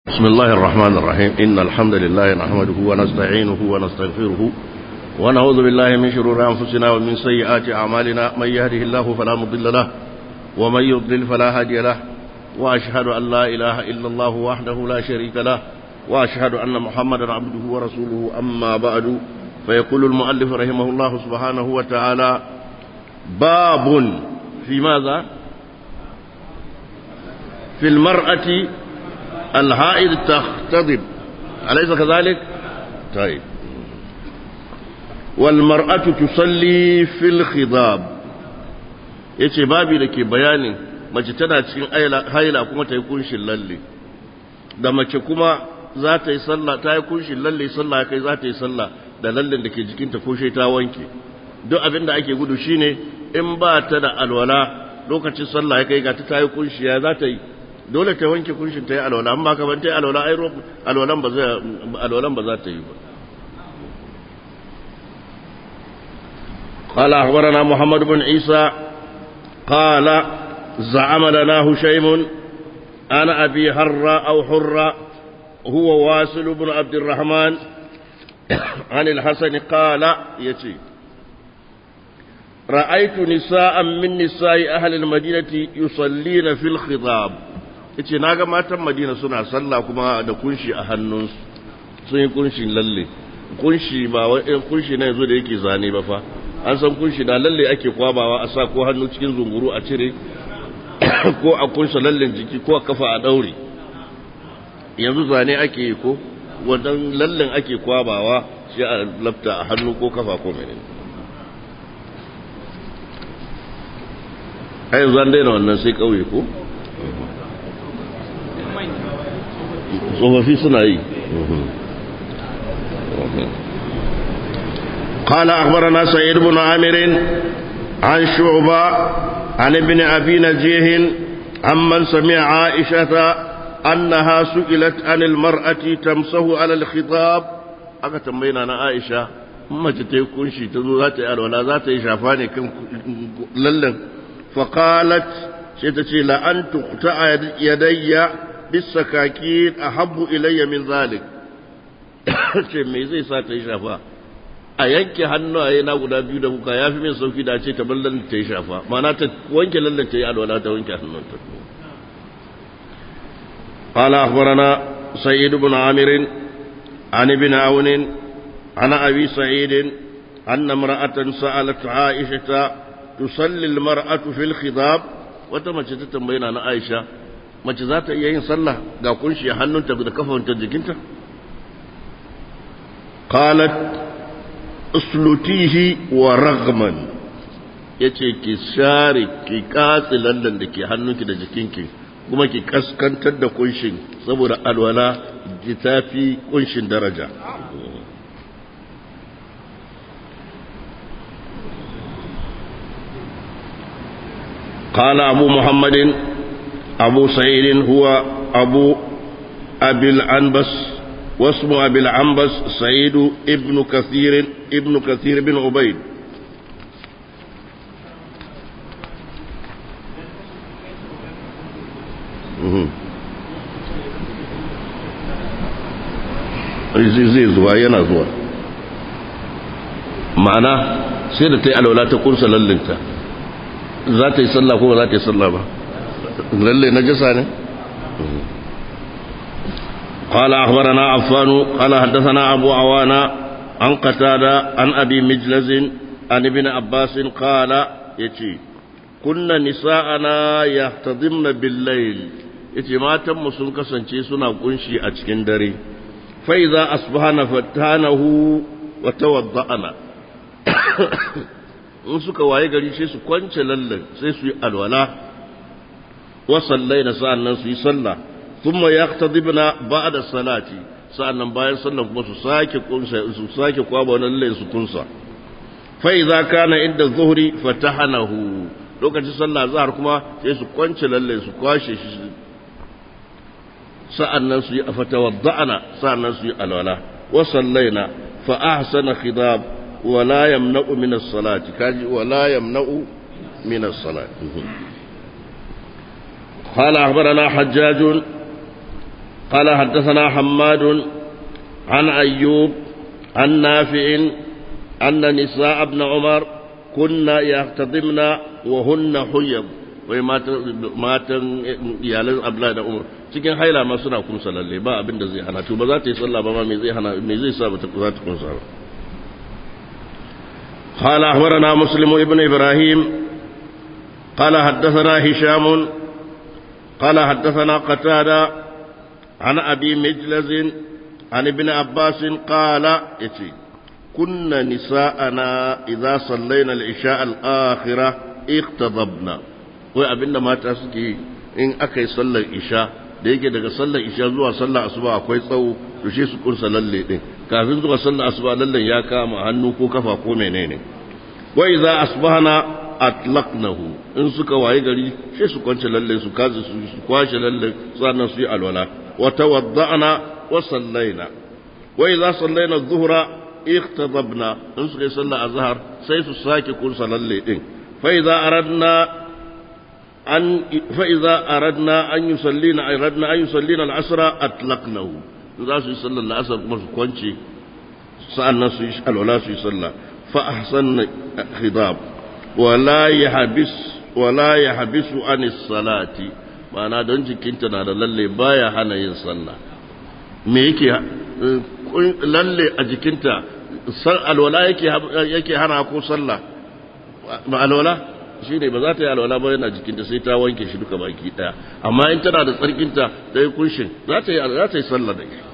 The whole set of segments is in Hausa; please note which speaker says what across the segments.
Speaker 1: بسم الله الرحمن الرحيم إن الحمد لله نحمده ونستعينه ونستغفره ونعوذ بالله من شرور أنفسنا ومن سيئات أعمالنا من يهده الله فلا مضل له ومن يضلل فلا هادي له وأشهد أن لا إله إلا الله وحده لا شريك له وأشهد أن محمدا عبده ورسوله أما بعد فيقول المؤلف رحمه الله سبحانه وتعالى باب في ماذا في المرأة الحائض تختضب أليس كذلك طيب والمرأة تصلي في الخضاب yace babi da ke bayanin mace tana cikin haila kuma ta yi kunshin lalle da mace kuma za ta yi sallah ta yi kunshin lalle sallah kai za ta yi sallah da lallen da ke jikinta ko shi ta wanke duk abin da ake gudu shine in ba ta da alwala lokacin sallah ya kai ga ta yi kunshi ya za ta yi dole ta wanke kunshin ta yi alwala amma ka ban ta yi alwala ai alwalan ba za alwalan ba za ta yi ba قال أخبرنا محمد بن عيسى قال زعم لنا هشيم أنا أبي هر أو حر هو واسل بن عبد الرحمن عن الحسن قال يتي رأيت نساء من نساء أهل المدينة يصلين في الخضاب yace na ga matan madina suna sallah kuma da kunshi a hannunsu sun yi kunshin lalle kunshi ba wani kunshi na yanzu da yake zane ba fa an san kunshi da lalle ake kwabawa a sa ko hannu cikin zunguru a cire ko a kunsa lallen jiki ko a kafa a daure yanzu zane ake yi ko wadan lallen ake kwabawa shi a lafta a hannu ko kafa ko menene a yanzu an daina wannan sai kauye ko tsofaffi suna yi قال أخبرنا سعيد بن عامر عن شعبة عن ابن أبي نجيه عمن سمع عائشة أنها سئلت عن المرأة تمسه على الخطاب aka tambayi na Aisha mace ta yi kunshi ta zo za ta yi alwala za ta yi shafa ne kan lallan faqalat sai ta ce la an tuqta yadayya bisakaki ahabbu ilayya min zalik ce me zai sa ta yi shafa a yanke hannaye na guda biyu da kuka yafi min sauki da ce ta ballan ta yi shafa ma'ana ta wanke lallan ta yi alwala ta wanke hannunta قال أخبرنا سيد بن عامر عن ابن عون عن أبي سعيد أن امرأة سألت عائشة تصلي المرأة في الخضاب وتمشي تتنبين عن عائشة mace za ta iya yin sallah ga kunshi a hannunta da kafanta jikinta qalat uslutihi wa ragman yace ki share ki katsi lallan da ke hannunki da jikinki kuma ki kaskantar da kunshin saboda alwala ki tafi kunshin daraja قال أبو محمد أبو سعيد هو أبو أبي العنبس واسم أبي العنبس سعيد ابن كثير ابن كثير بن عبيد zai zuwa yana zuwa ma'ana sai da ta yi alwala ta kunsa lallinta za ta yi sallah ko ba za ta yi sallah ba lalle نجسة ne قال أخبرنا عفان قال حدثنا أبو عوانا عن قتادة عن أبي مجلز عن ابن عباس قال يتي كنا نساءنا يحتضمن بالليل yace matan mu sun kasance suna kunshi a cikin dare fa idza asbahana fatanahu wa tawadda'ana in suka waye gari sai su kwance lallan sai su yi alwala وصلينا سألنا في صلى ثم يقتضبنا بعد الصلاة سألنا باين صلى كما سساكي كنسا سساكي قوابا ونالله سكنسا فإذا كان عند الظهر فتحنه لو كانت صلى الظهر كما يسو كونش لله يسو كواشي سألنا سي فتوضعنا سألنا سي الولا وصلينا فأحسن خضاب ولا يمنع من الصلاة كاجي ولا يمنع من الصلاة قال أخبرنا حجاج قال حدثنا حماد عن أيوب عن نافع أن نساء ابن عمر كنا يختضمن وهن حيض wai matan iyalan abla da umar cikin haila ma suna kumsa lalle ba abin da zai hana to ba za ta yi sallah ba ma me zai hana me zai sa ba ta za ta kumsa ba قال أخبرنا مسلم ابن إبراهيم قال حدثنا هشام قال حدثنا قتادة عن أبي مجلز عن ابن عباس قال إتي كنا نساءنا إذا صلينا العشاء الآخرة اختضبنا وأبن ما تسكي إن أكي صلى العشاء da yake daga sallar isha zuwa sallar asuba akwai tsawo to shi su kunsa lalle din kafin zuwa sallar asuba lallen ya kama hannu ko kafa ko menene wa idza asbahna atlaqnahu in suka waye gari sai su kwance lalle su kazi su kwashe lalle sannan su yi alwala wa tawadda'na wa sallaina wa idza sallaina adh-dhuhra ihtadabna in suka yi sallar azhar sai su sake kunsa lalle din fa idza aradna an fa idza aradna an yusallina aradna an yusallina al-asra atlaqnahu za su yi sallar al-asr kuma su kwance sa'annan su yi alwala su yi sallah fa ahsanna khidab wala yahbis wala yahbisu an salati ma'ana don jikinta na da lalle baya hana yin sallah me yake lalle a jikinta alwala yake yake hana ko sallah ba alwala shine ba za ta yi alwala ba yana jikinta sai ta wanke shi duka baki daya amma in tana da tsarkinta ta yi kunshin za ta yi za ta yi sallah da shi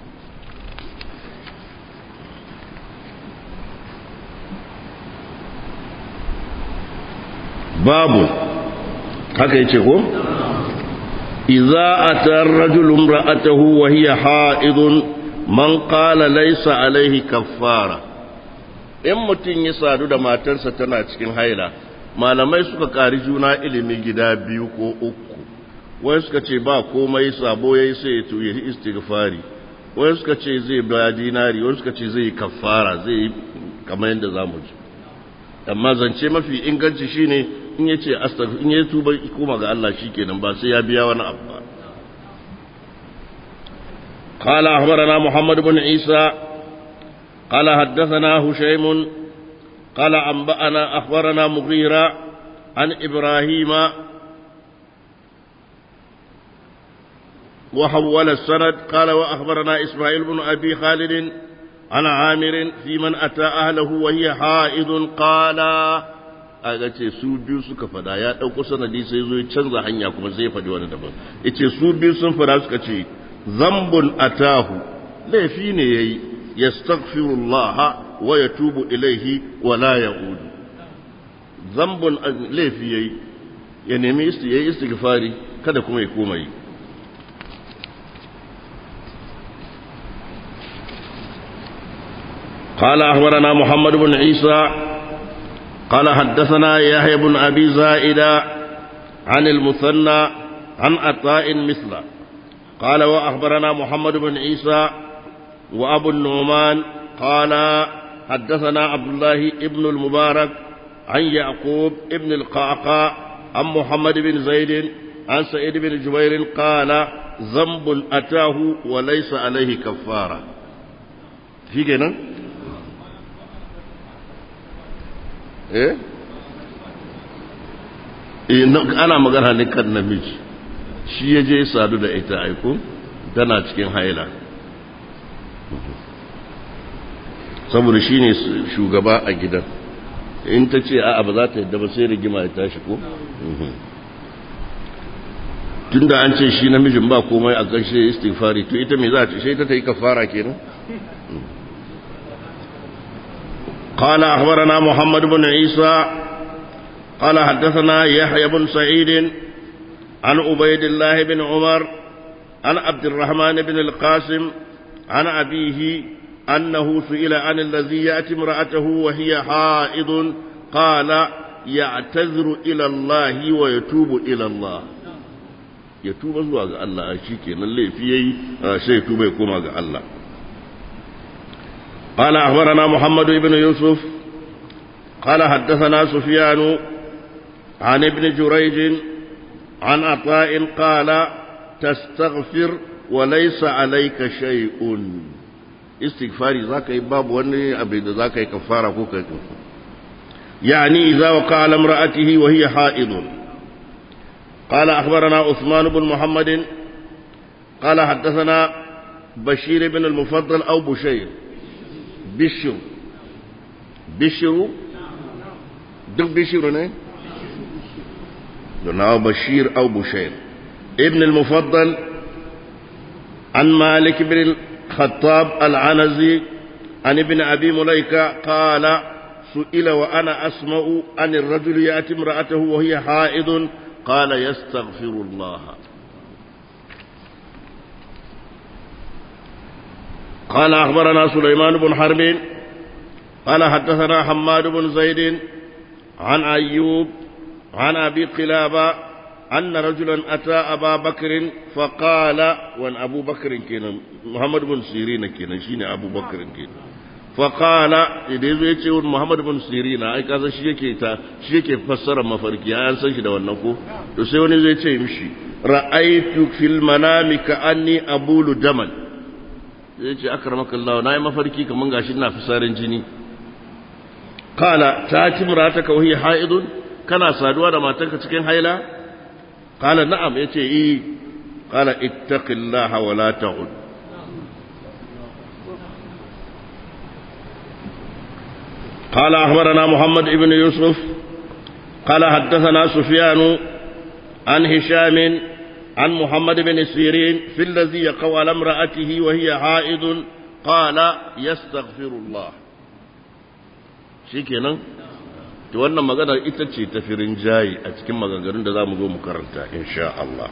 Speaker 1: babu haka yace ko idza ata ar-rajulu imra'atahu wa hiya ha'idun man qala laysa alayhi kaffara in mutun ya sadu da matarsa tana cikin haila malamai suka kari juna ilimi gida biyu ko uku wai suka ce ba komai sabo yayi sai ya tuye istighfari wai suka ce zai ba dinari wai suka ce zai kaffara zai kamar yadda zamu ji amma zance mafi inganci shine in ya ce astaghfir in ya tuba koma ga Allah shikenan ba sai ya biya wani abu ba قال أخبرنا محمد بن عيسى قال حدثنا هشيم قال أنبأنا أخبرنا مغيرة عن إبراهيم وحول السند قال وأخبرنا إسماعيل بن أبي خالد عن عامر في من أتى أهله وهي حائض قال aga ce su biyu suka fada ya ɗauko sanadi sai zo ya canza hanya kuma zai faɗi wani daban ya ce su biyu sun fada suka ce zambun atahu laifi ne ya yi ya wa ya tubu ilaihi wa la ya udu zambun laifi ya yi ya nemi ya yi istighfari kada kuma ya koma yi قال أخبرنا محمد بن عيسى قال حدثنا يحيى بن أبي زائدة عن المثنى عن عطاء مثله قال وأخبرنا محمد بن عيسى وأبو النعمان قال حدثنا عبد الله ابن المبارك عن يعقوب ابن القعقاع عن محمد بن زيد عن سعيد بن جبير قال ذنب أتاه وليس عليه كفارة في كده eh ana magana ne kan namiji shi ya je sadu da ita aiko tana cikin haila saboda shi ne shugaba a gidan in ta ce a'a ba za ta yadda ba sai rigima ya tashi ko tunda an ce shi namijin ba komai a ƙarshe istighfari to ita me za ta sai ta ta yi kafara kenan قال أخبرنا محمد بن عيسى قال حدثنا يحيى بن سعيد عن عبيد الله بن عمر عن عبد الرحمن بن القاسم عن أبيه أنه سئل عن الذي يأتي امرأته وهي حائض قال يعتذر إلى الله ويتوب إلى الله يتوب زوا الله شيكي نلي فيه شيء توب يكون الله قال أخبرنا محمد بن يوسف قال حدثنا سفيان عن ابن جريج عن عطاء قال تستغفر وليس عليك شيء استغفاري ذاك باب وني أبي ذاك كفارة كوكا يعني إذا وقع على امرأته وهي حائض قال أخبرنا عثمان بن محمد قال حدثنا بشير بن المفضل أو بشير بشر بشر دق بشر نه أو بشير أو بشير ابن المفضل عن مالك بن الخطاب العنزي عن ابن أبي مليكة قال سئل وأنا أسمع أن الرجل يأتي امرأته وهي حائض قال يستغفر الله قال أخبرنا سليمان بن حرب قال حدثنا حماد بن زيد عن أيوب عن أبي قلابة أن رجلا أتى أبا بكر فقال وأن أبو بكر كنا محمد بن سيرين كنا شين أبو بكر كنا فقال idan zai ce wani Muhammad bin Sirina ai kaza shi yake ta shi yake fassara mafarki an san shi da wannan ko to sai wani zai ce mishi ra'aytu fil manami ka anni abulu daman zai ce akramaka Allah nayi mafarki kaman gashi ina fisarin jini qala ta timrata ka wahi haidun kana saduwa da matarka cikin haila qala na'am yace eh qala ittaqillaha wa la ta'ud قال أخبرنا محمد بن يوسف قال حدثنا سفيان عن هشام عن محمد بن سيرين في الذي يقوى على امرأته وهي حائض قال يستغفر الله شكرا to wannan maganar ita ce ta firin jayi a cikin maganganun da za mu zo mu karanta insha Allah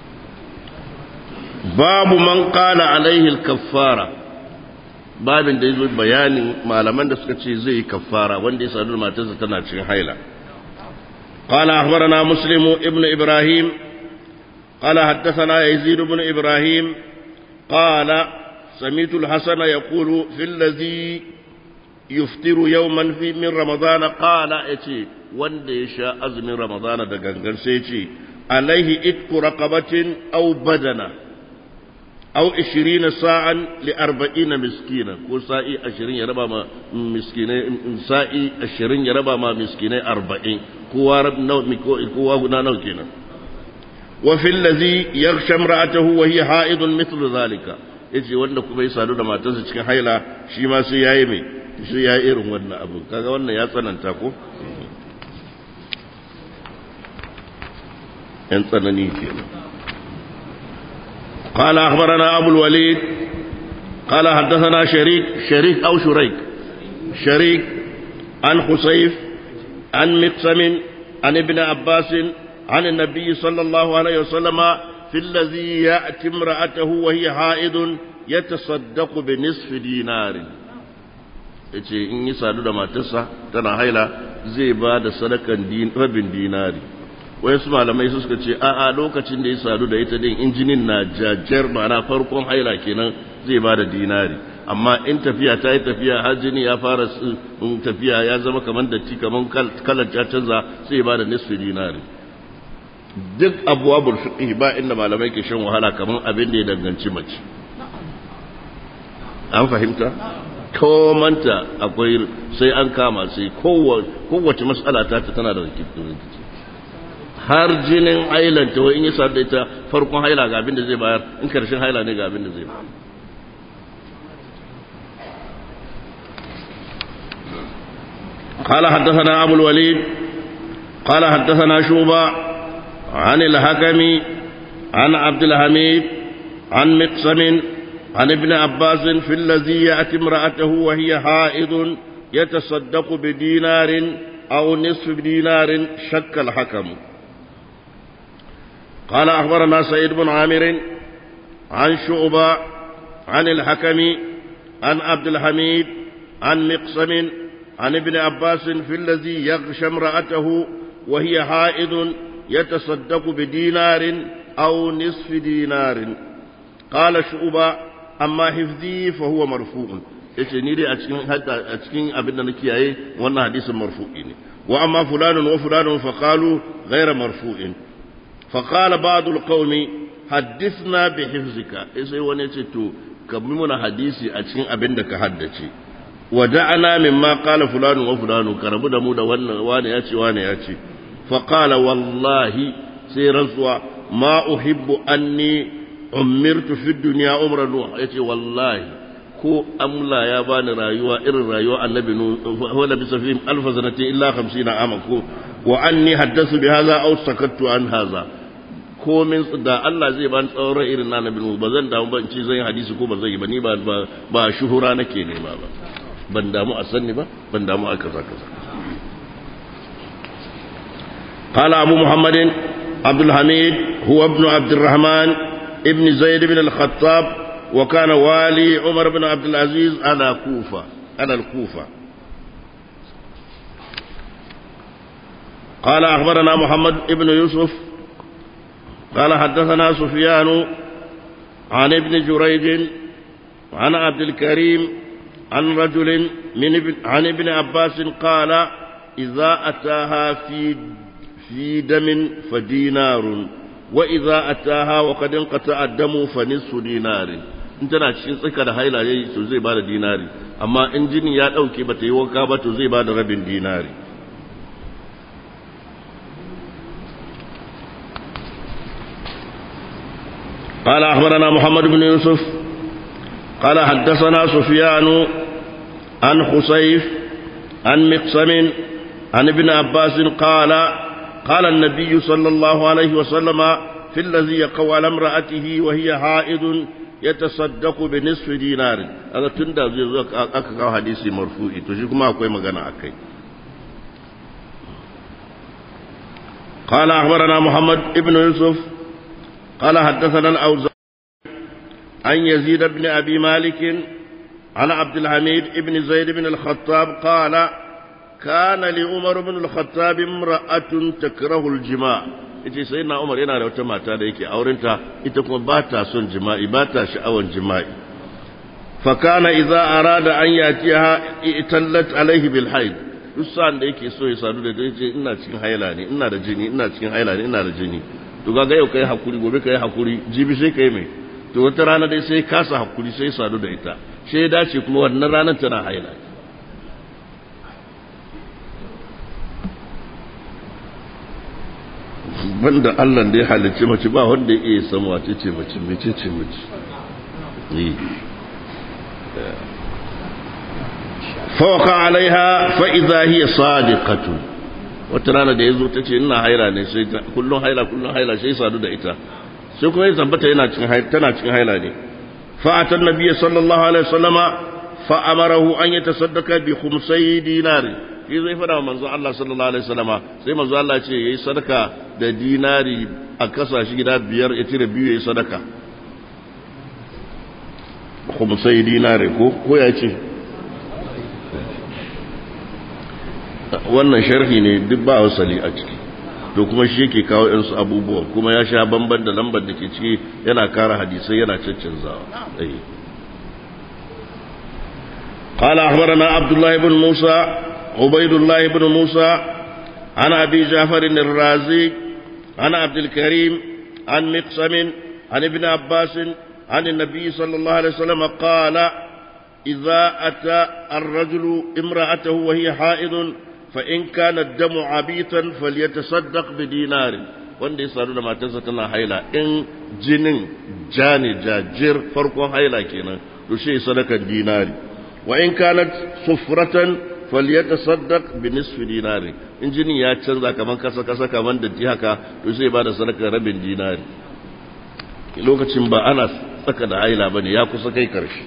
Speaker 1: babu man qala alaihi al-kaffara babin da ya zo bayanin malaman da suka ce zai yi kafara wanda ya sadu da matarsa tana cikin haila قال أخبرنا مسلم ابن إبراهيم قال حدثنا يزيد بن إبراهيم قال سمعت الحسن يقول في الذي يفطر يوما في من رمضان قال اتي وند يشاء أزم رمضان دقنقر سيتي عليه إتك رقبة أو بدنه أو عشرين ساعة لأربعين مسكينا كل ساعي عشرين يربا ما مسكيني ساعي عشرين يربا ما مسكيني أربعين كوا رب نو كوا هنا نو كينا وفي الذي يغشى امرأته وهي حائض مثل ذلك yace wanda kuma ya sadu da matarsa cikin haila shi ma sai yayi mai sai yayi irin wannan abu kaga wannan ya tsananta ko yan tsanani kenan قال أخبرنا أبو الوليد قال حدثنا شريك شريك أو شريك شريك عن خسيف عن مقسم عن ابن عباس عن النبي صلى الله عليه وسلم في الذي يأتي امرأته وهي حائض يتصدق بنصف دينار yace in yi sadu da matarsa tana haila zai ba da sadakan rabin dinari wayansu malamai su suka ce a'a lokacin da ya sadu da ita din injinin na jajjar mana farkon haila kenan zai ba da dinari amma in tafiya ta yi tafiya har jini ya fara tafiya ya zama kamar datti kamar kalar ta canza sai ba da nisfi dinari duk abubuwan fiqh ba inda malamai ke shan wahala kamar abin da ya danganci mace an fahimta komanta akwai sai an kama sai kowace matsala ta tana da rikici har jinin hailanta wai in yi sa da ita farkon haila ga abin da zai bayar in karshen haila ne ga abin da zai bayar قال حدثنا أبو الوليد قال حدثنا شوبة عن الحكم عن عبد الحميد عن مقسم عن ابن عباس في الذي يأتي امرأته وهي حائض يتصدق بدينار أو نصف دينار شك الحكم قال أخبرنا سيد بن عامر عن شعبة عن الحكم عن عبد الحميد عن مقسم عن ابن عباس في الذي يغشى امرأته وهي حائض يتصدق بدينار أو نصف دينار قال شعبة أما حفظي فهو مرفوع yace ni dai a cikin a cikin abin da na kiyaye wannan hadisin marfu'i ne wa amma fulanun wa fulanun fa qalu ghayra marfu'in fa qala ba'd al-qawmi haddithna bi hifzika sai wani ce to ka bi muna hadisi a cikin abin da ka haddace wa da'ana mimma qala fulanu wa fulanu ka rabu da mu da wannan wani ya ce wani ya ce fa qala wallahi sai rantsuwa ma uhibbu anni umirtu fi dunya umran nuh yace wallahi ko amla ya bani rayuwa irin rayuwa annabi nuh wala bi safihim alf sanati illa 50 ama ko wa anni haddathu bi hadha aw sakattu an hadha komin da Allah zai ban tsawon rai irin na nabi ba zan damu ban ci zan yi hadisi ko ba zan yi ba ni ba ba shuhura nake nema ba ban damu a sanni ba ban damu a kaza kaza قال أبو محمد عبد الحميد هو ابن عبد الرحمن ابن زيد بن الخطاب وكان والي عمر بن عبد العزيز على كوفة على الكوفة قال أخبرنا محمد ابن يوسف قال حدثنا سفيان عن ابن جريج عن عبد الكريم عن رجل من ابن عن ابن عباس قال إذا أتاها في في دم فدينار وإذا أتاها وقد انقطع الدم فنصف دينار in tana cikin tsaka da haila yayi to zai bada dinari amma in jini ya dauke bata yi wanka ba to zai bada rabin dinari قال أخبرنا محمد بن يوسف قال حدثنا سفيان عن خسيف عن مقسم عن ابن عباس قال قال النبي صلى الله عليه وسلم في الذي يقوى على امرأته وهي حائض يتصدق بنصف دينار هذا تندى زي أكا حديثي مرفوعي تشيكم أكوي مغانا أكي قال أخبرنا محمد ابن يوسف قال حدثنا الأوزاعي عن يزيد بن أبي مالك عن عبد الحميد بن زيد بن الخطاب قال كان لعمر بن الخطاب امرأة تكره الجماع ita sai na Umar yana da wata mata da yake aurenta ita kuma ba ta son jima'i ba ta sha'awan jima'i fa kana idza arada an yatiha itallat alaihi bil haid duk sa'an da yake so ya sadu da ita ce ina cikin haila ne ina da jini ina cikin haila ne ina da jini to ga yau kai hakuri gobe kai hakuri jibi sai kai mai to wata rana dai sai kasa hakuri sai sadu da ita sai ya dace kuma wannan ranar tana haila banda Allah da ya halicci mace ba wanda ya iya san wace ce mace mece ce mace fawaka alaiha fa idza hiya sadiqatu wata rana da yazo tace ina haila ne sai kullun haila kullun haila sai sadu da ita sai kuma ya tabbata yana cikin haila tana cikin haila ne fa atan nabiyyi sallallahu alaihi wasallama fa amarahu an yatasaddaqa bi khumsay dinari shi zai fada wa manzon Allah sallallahu alaihi wasallama sai manzon Allah ce yayi sadaka da dinari a kasa shi gida biyar ya cire biyu yayi sadaka khumsay dinari ko ko ya ce wannan sharhi ne duk ba wasali a ciki to kuma shi yake kawo yansu abubuwan kuma ya sha bamban da lambar da ke ciki yana kara hadisai yana caccanzawa قال أخبرنا عبد الله بن موسى عبيد الله بن موسى عن أبي جعفر الرازي عن عبد الكريم عن مقسم عن ابن عباس عن النبي صلى الله عليه وسلم قال إذا أتى الرجل امرأته وهي حائض فإن كان الدم عبيطا فليتصدق بدينار wanda ya sadu da matarsa tana haila in jinin jani jajir farkon haila kenan to shi sadakan dinari wa in kanat sufratan falyatasaddaq bi nisfi dinari in jinin ya canza kaman kasa kasa kaman da haka to sai ba da sadakar rabin dinari lokacin ba ana tsaka da haila bane ya kusa kai karshe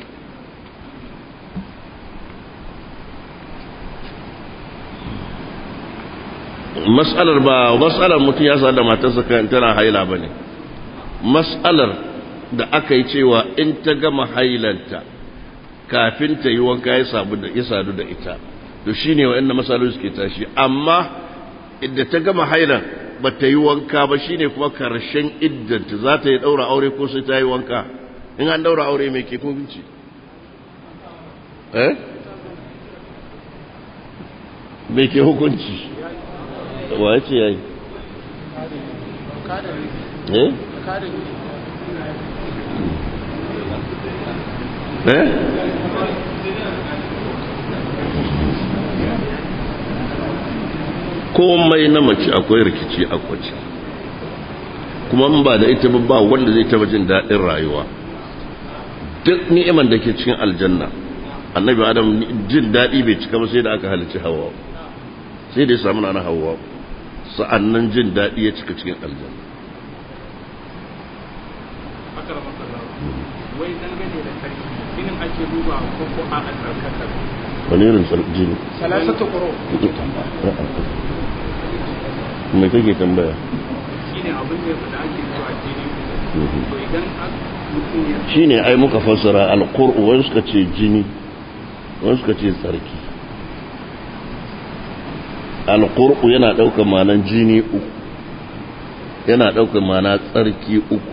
Speaker 1: mas'alar ba mas'alar mutum ya sa da matarsa tana haila ba ne mas'alar da aka yi cewa in ta gama hailanta kafin ta yi wanka ya sadu da ita to shi ne wa'yan matsaloli suke tashi amma idda ta gama hailan ba ta yi wanka ba shi ne kuma karshen iddanta za ta yi ɗaura aure ko sai ta yi wanka in an ɗaura aure mai ke kunci eh mai ke hukunci wa ya ce ya yi? eh? eh komai na mace akwai rikici a kwace kuma in ba da ita ba wanda zai taba jin daɗin rayuwa duk ni'iman da ke cikin aljanna annabi adam jin daɗi bai cika ba sai da aka halicci hawa sai da ya samu na hawa sa'annan jin daɗi ya cika cikin aljanna
Speaker 2: wai dangane da sarki jinin ake duba ko ko a albarkatar
Speaker 1: wani irin jini
Speaker 2: salasatu quru
Speaker 1: mai kake tambaya
Speaker 2: shine abin da ya fada ake cewa jini to idan mutum ya
Speaker 1: shine ai muka fassara alqur'u wani suka ce jini wani suka ce tsarki alqur'u yana daukar ma'anan jini uku yana daukar ma'ana tsarki uku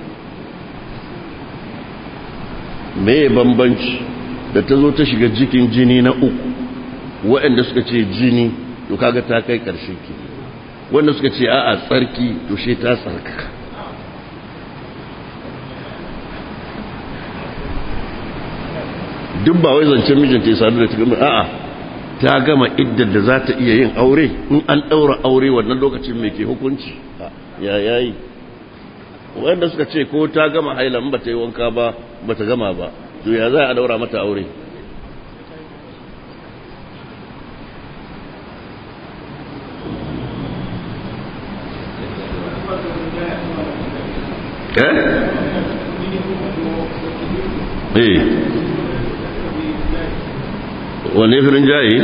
Speaker 1: me bambanci da ta zo ta shiga jikin jini na uku waɗanda suka ce jini to kaga ta kai ƙarshe ke wanda suka ce a'a tsarki to she ta tsarkaka duk ba wai zancen mijinta ya sadu da ta gama a'a ta gama iddar da za ta iya yin aure in an ɗaura aure wannan lokacin mai ke hukunci ya yayi wanda suka ce ko ta gama haila in ba ta yi wanka ba ba ta gama ba to ya za a daura mata aure eh eh wane firin jayi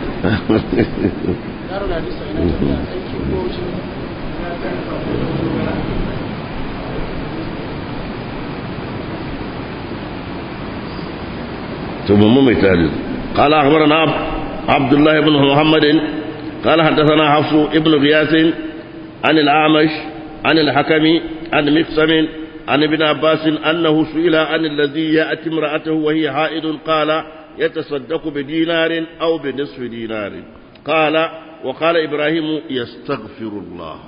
Speaker 1: ثم ميتال قال أخبرنا عبد الله بن محمد قال حدثنا حفص ابن غياث عن الأعمش عن الحكم عن مقسم عن ابن عباس أنه سئل عن الذي يأتي امرأته وهي حائض قال يتصدق بدينار أو بنصف دينار قال وقال إبراهيم يستغفر الله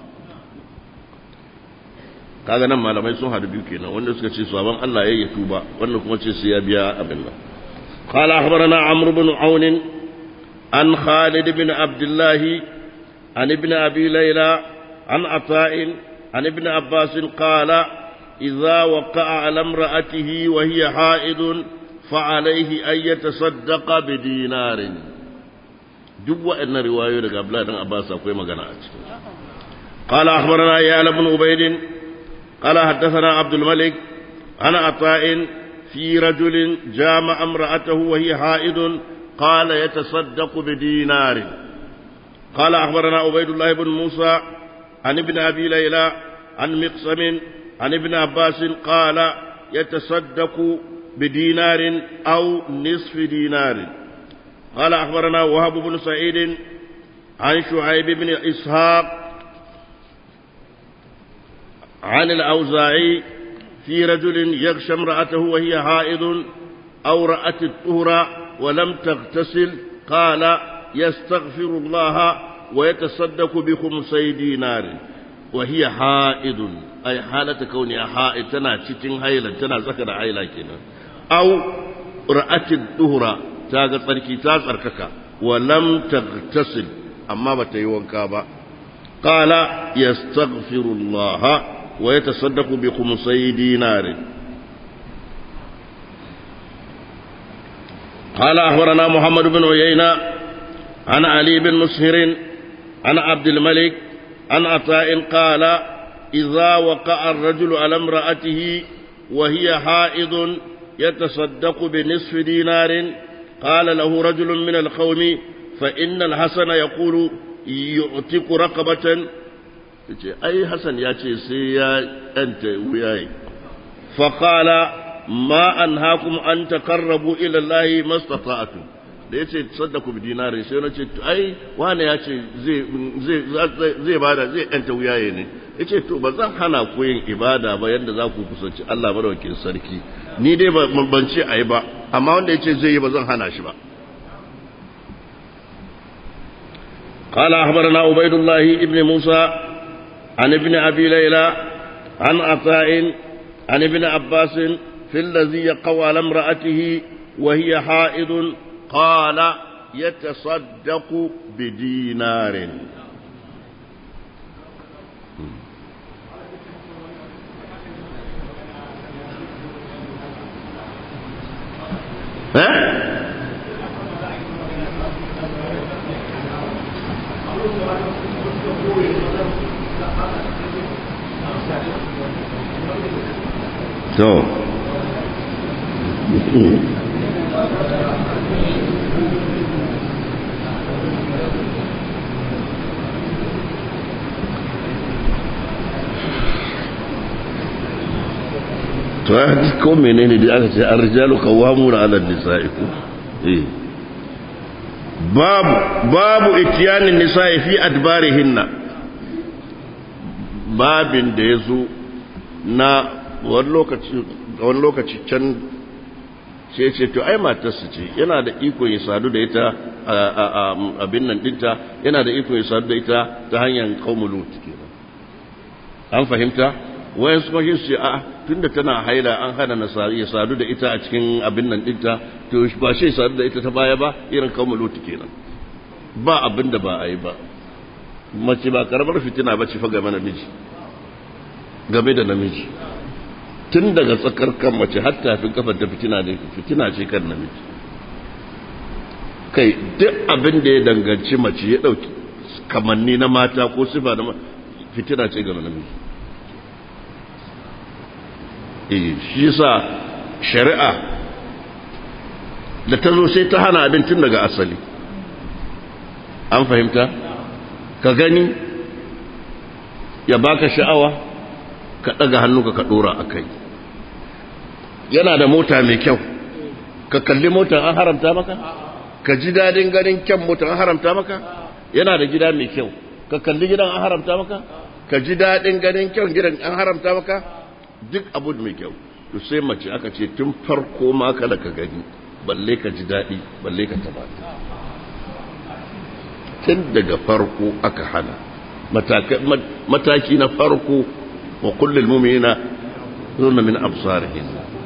Speaker 1: kaga nan malamai sun hadu biyu kenan wanda suka ce sabon Allah ya yi tuba wanda kuma ce sai ya biya abin nan قال أخبرنا عمرو بن عون عن خالد بن عبد الله عن ابن أبي ليلى عن عطاء عن ابن عباس قال إذا وقع على امرأته وهي حائض فعليه أن يتصدق بدينار duk waɗannan riwayoyi daga Abdullahi dan Abbas akwai magana a cikin قال أخبرنا يا بن عبيد قال حدثنا عبد الملك عن عطاء في رجل جامع امرأته وهي حائض قال يتصدق بدينار قال أخبرنا عبيد الله بن موسى عن ابن أبي ليلى عن مقسم عن ابن عباس قال يتصدق بدينار أو نصف دينار قال أخبرنا وهب بن سعيد عن شعيب بن إسحاق عن الأوزاعي في رجل يغشى امرأته وهي حائض أو رأت الطهر ولم تغتسل قال يستغفر الله ويتصدق بخمسي دينار وهي حائض أي حالة كونها حائض تنا تتن هيلا تنا ذكر هيلا كنا أو رأت الطهر تاغ تركي تاغ ولم تغتسل أما بتيوان كابا قال يستغفر الله ويتصدق بخمسي دينار قال أخبرنا محمد بن عيينة عن علي بن مسهر عن عبد الملك عن عطاء قال إذا وقع الرجل على امرأته وهي حائض يتصدق بنصف دينار قال له رجل من القوم فإن الحسن يقول يعتق رقبة ce ai Hassan ya ce sai ya ɗanta wuyaye faƙala ma an hakum an takarrabu ila Allahi mastata'atu da ya ce saddaku bi dinari sai na ce ai wane ya ce zai bada zai ɗanta wuyaye ne ya ce to ba zan hana ku yin ibada ba yadda za ku kusanci Allah madawakin sarki ni dai ban ce a yi ba amma wanda ya ce zai yi ba zan hana shi ba قال أخبرنا عبيد الله ابن موسى عن ابن أبي ليلى عن عطاء عن ابن عباس في الذي يقوى على امرأته وهي حائض قال يتصدق بدينار ها to to ko menene da aka ce ar-rijalu qawwamuna 'ala an-nisa'i ko eh babu babu itiyanin nisa'i fi adbarihinna babin da yazo na wani lokaci wani lokaci can sai ce to ai matarsa ce yana da iko ya sadu da ita abin nan dinta yana da iko ya sadu da ita ta hanyar qaumul kenan an fahimta wayan su mashi su a tunda tana haila an hana na ya sadu da ita a cikin abin nan dinta to ba shi sadu da ita ta baya ba irin kawo lutu kenan ba abin da ba a yi ba mace ba karamar fitina ba ce fa game namiji game da namiji tun daga tsakar kan mace har tafin kafar ta fitina ne fitina ce kan namiji kai duk abin da ya danganci mace ya dauki kamanni na mata ko sifa na fitina ce ga namiji shi sa shari'a da ta zo sai ta hana abin tun daga asali an fahimta ka gani ya baka sha'awa ka ɗaga hannu ka ɗora a kai yana da mota mai kyau ka kalli mota an haramta maka ka ji daɗin ganin kyan mota an haramta maka yana da gida mai kyau ka kalli gidan an haramta maka ka ji daɗin ganin kyan gidan an haramta maka duk abu mai kyau to sai mace aka ce tun farko ma kada ka gani balle ka ji daɗi balle ka taba tun daga farko aka hana mataki na farko wa kullum mumina zurna min absarihin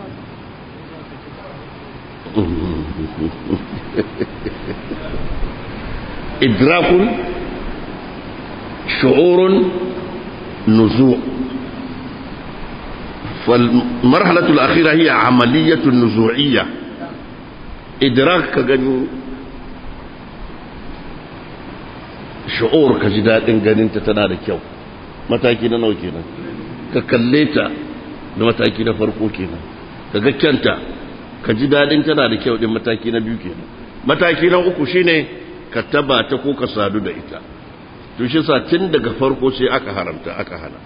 Speaker 1: idrakun shu'urun nuzu' فالمرحلة الأخيرة هي عملية نزوعية إدراك كغني شعور كجداد غنين تتنا كيو mataki na nawa kenan ka kalle ta da mataki na farko kenan ka ga kyanta ka ji dadin tana da kyau din mataki na biyu kenan mataki na uku shine ka taba ta ko ka sadu da ita to shi sa tun daga farko sai aka haramta aka hana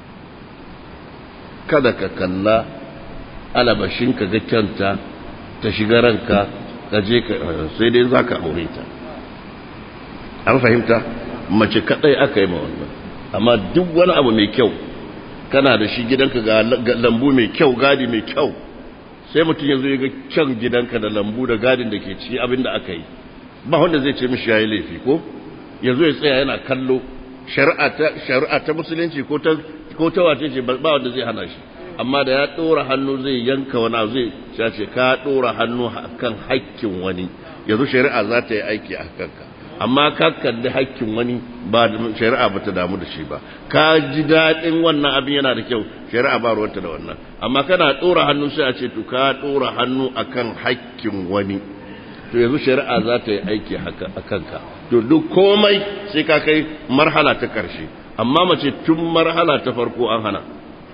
Speaker 1: kada ka kalla alabashin ka ga kyanta ta shiga ranka ka je ka sai dai za ka aure ta an fahimta mace kadai aka yi ma wannan amma duk wani abu mai kyau kana da shi gidanka ga lambu mai kyau gadi mai kyau sai mutum yanzu ya ga kyan gidanka da lambu da gadin da ke ci abin da aka yi ba wanda zai ce mishi ya yi laifi ko yanzu ya tsaya yana kallo shari'a ta musulunci ko ta ko ta wace ce ba wanda zai hana shi amma da ya ɗora hannu zai yanka wani zai shace ka ɗora hannu kan hakkin wani yanzu shari'a za ta yi aiki a kanka amma ka kalli hakkin wani ba shari'a ba ta damu da shi ba ka ji daɗin wannan abin yana da kyau shari'a ba ruwanta da wannan amma kana ɗora hannu sai a ce to ka ɗora hannu akan hakkin wani to yanzu shari'a za ta yi aiki a kanka to duk komai sai ka kai marhala ta ƙarshe amma mace tun marhala ta farko an hana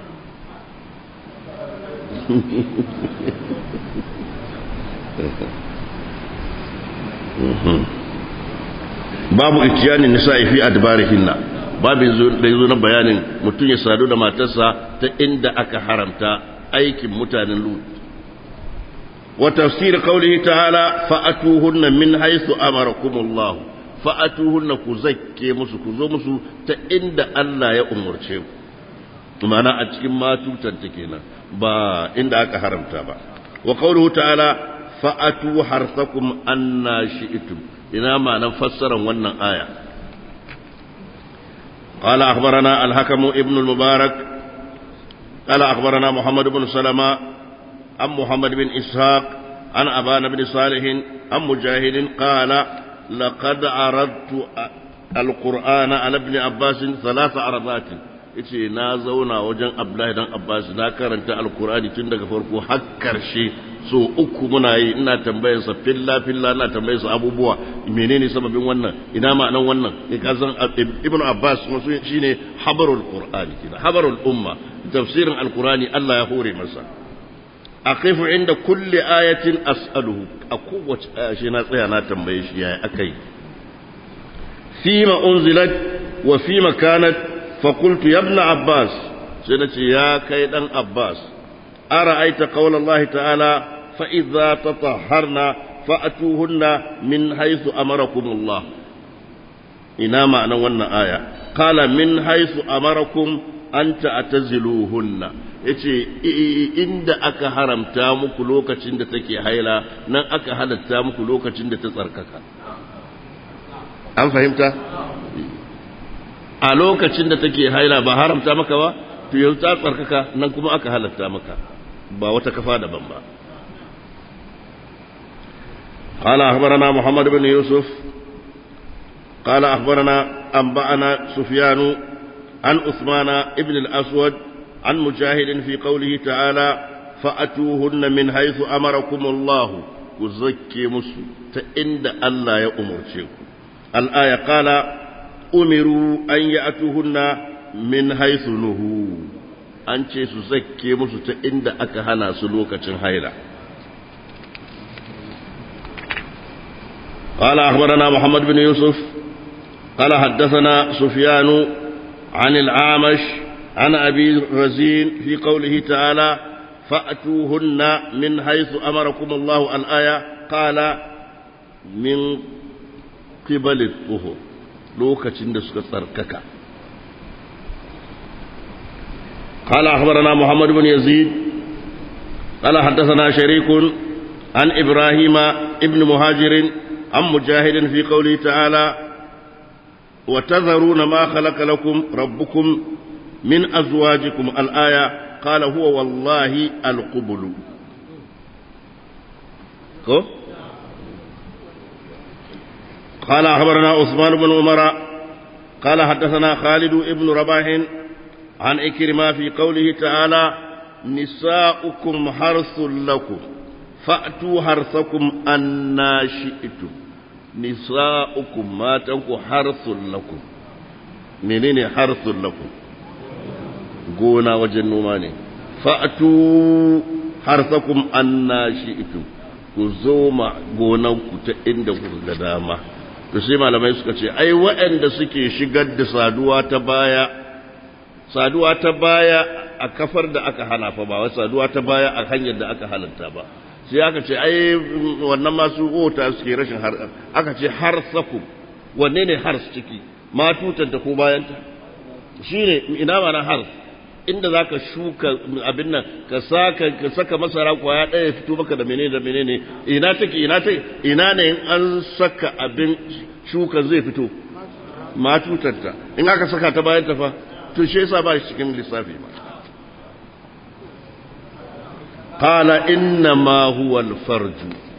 Speaker 1: babu itiyani nisa'i fi adbarihinna babu da yazo na bayanin mutum ya sadu da matarsa ta inda aka haramta aikin mutanen lut wa tafsir qawlihi ta'ala fa'atuhunna min haythu amarakumullah fa'atuhunna ku zakke musu ku zo musu ta inda Allah ya umurce ku ma'ana a cikin matutan ta kenan ba inda aka haramta ba wa qawluhu ta'ala fa'atu harsakum anna shi'tum ina ma'anar fassarar wannan aya قال أخبرنا الحكم ابن المبارك قال أخبرنا محمد بن سلمة عن محمد بن إسحاق عن أبان بن صالح عن مجاهد قال لقد عرضت القرآن على ابن عباس ثلاث عرضات yace na zauna wajen Abdullahi dan Abbas na karanta Alkur'ani tun daga farko har karshe so uku muna yi ina tambayar sa filla filla ina tambayar sa abubuwa menene sababin wannan ina ma'anan wannan ne ka san Ibn Abbas musu shine habarul Qur'ani kina habarul umma tafsirin Alkur'ani Allah ya hore masa aqifu inda kulli ayatin as'aluhu a kowace aya shi na tsaya na tambaye shi yaya akai fima unzilat wa fima kanat fa qultu ya ibn abbas sai nace ya kai dan abbas ara'aita qawla allah ta'ala fa idza tatahharna fa'tuhunna min haythu amarakum allah ina ma'anan wannan aya qala min haythu amarakum an ta'taziluhunna yace inda aka haramta muku lokacin da take haila nan aka halatta muku lokacin da ta tsarkaka an fahimta a lokacin da take haila ba haramta maka ba to yau ta tsarkaka nan kuma aka halatta maka ba wata kafa daban ba قال أخبرنا محمد بن يوسف قال أخبرنا أنبأنا سفيان عن عثمان ابن الأسود عن مجاهد في قوله تعالى فأتوهن من حيث أمركم الله كزكي مسلم فإن الله يأمر شيكم الآية قال أمروا أن يأتوهن من حيث نهوا an ce su zakke musu ta inda aka hana su lokacin haila قال أخبرنا محمد بن يوسف قال حدثنا سفيان عن العامش عن أبي رزين في قوله تعالى فأتوهن من حيث أمركم الله الآية قال من قبل الطهر لوكة دسك تركك قال أخبرنا محمد بن يزيد قال حدثنا شريك عن إبراهيم ابن مهاجر عن مجاهد في قوله تعالى وتذرون ما خلق لكم ربكم من أزواجكم الآية قال هو والله القبل كو قال أخبرنا عثمان بن عمر قال حدثنا خالد بن رباح عن إكرمة في قوله تعالى نساؤكم حرث لكم فأتوا حرثكم أنا شئتم نساؤكم ما تنكو حرث لكم منين حرث لكم gona wajen noma ne fa'atu harsakum anna shi'tum ku zo ma gonanku ta inda ku ga dama to sai malamai suka ce ai waɗanda suke shigar da saduwa ta baya saduwa ta baya a kafar da aka hana fa ba wai saduwa ta baya a hanyar da aka halatta ba sai aka ce ai wannan masu ota suke rashin har aka ce harsakum wanne ne hars ciki ma tutanta ko bayanta shine ina mana hars inda za ka shuka abin nan ka saka ka saka masara kwaya ɗaya fito maka da menene da menene ina take ina take ina ne in an saka abin shuka zai fito ma tutarta in aka saka ta bayan ta fa to shi yasa ba shi cikin lissafi ba qala inna ma huwa al-farj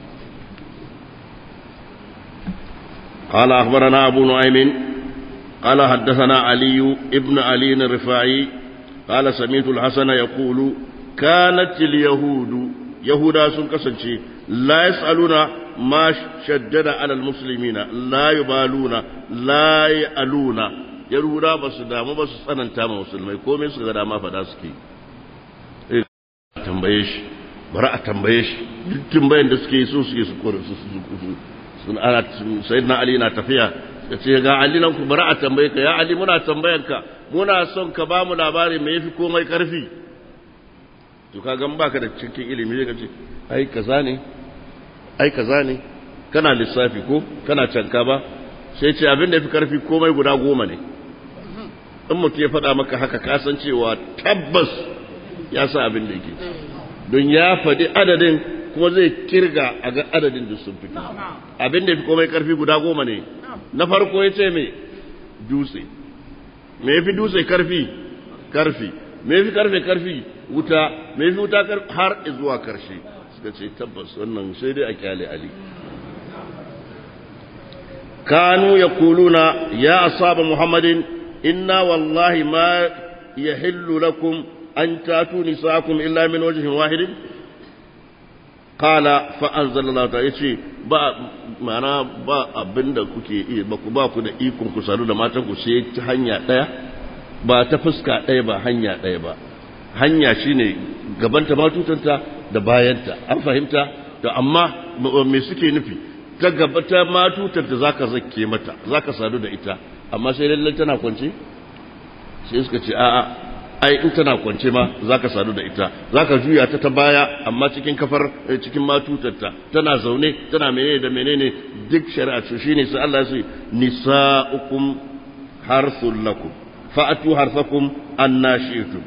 Speaker 1: قال أخبرنا أبو نعيم قال حدثنا علي ابن علي الرفاعي قال سمعت الحسن يقول كانت اليهود يهودا سن كسنشي لا يسألون ما شدد على المسلمين لا يبالون لا يألون يهودا بس دام بس سنن تام مسلمai komai su ga dama fada suke tambaye shi bara a tambaye shi duk tambayen da suke so suke su kore su sun ana sayyidina ali na tafiya ya ce ga Ali nan ku bari a tambaye ka ya Ali muna tambayan ka muna son ka ba mu labari me yafi komai karfi to ka gan baka da cikin ilimi zai ce ai kaza ne ai kaza ne kana lissafi ko kana canka ba sai ce abin da yafi karfi komai guda goma ne in mutum ya faɗa maka haka ka san cewa tabbas ya sa abin da yake don ya faɗi adadin kuma zai kirga a ga adadin da sun fito abin da yafi komai karfi guda goma ne na farko ya ce mai dutse me ya fi dutse karfi karfi me fi karfe karfi wuta me fi wuta har zuwa karshe suka ce tabbas wannan sai dai a kyale ali kanu yaquluna ya asaba muhammadin inna wallahi ma yahillu lakum an tatu nisakum illa min wajhin wahidin qala fa anzalallahu ta'ala yace ba mana ba abinda kuke iya ba ku ba ku da ikon ku sadu da matan ku sai ta hanya daya ba ta fuska daya ba hanya daya ba hanya shine gabanta matutanta da bayanta an fahimta to amma me suke nufi ta gaba ta matutanta zaka zakke mata zaka sadu da ita amma sai lalle tana kwance sai suka ce a'a ai in tana kwance ma zaka sadu da ita zaka juya ta ta baya amma cikin kafar cikin matutarta tana zaune tana menene da menene duk shari'a ce shine sai Allah ya ce nisa'ukum harthul lakum fa'atu harthakum annashitum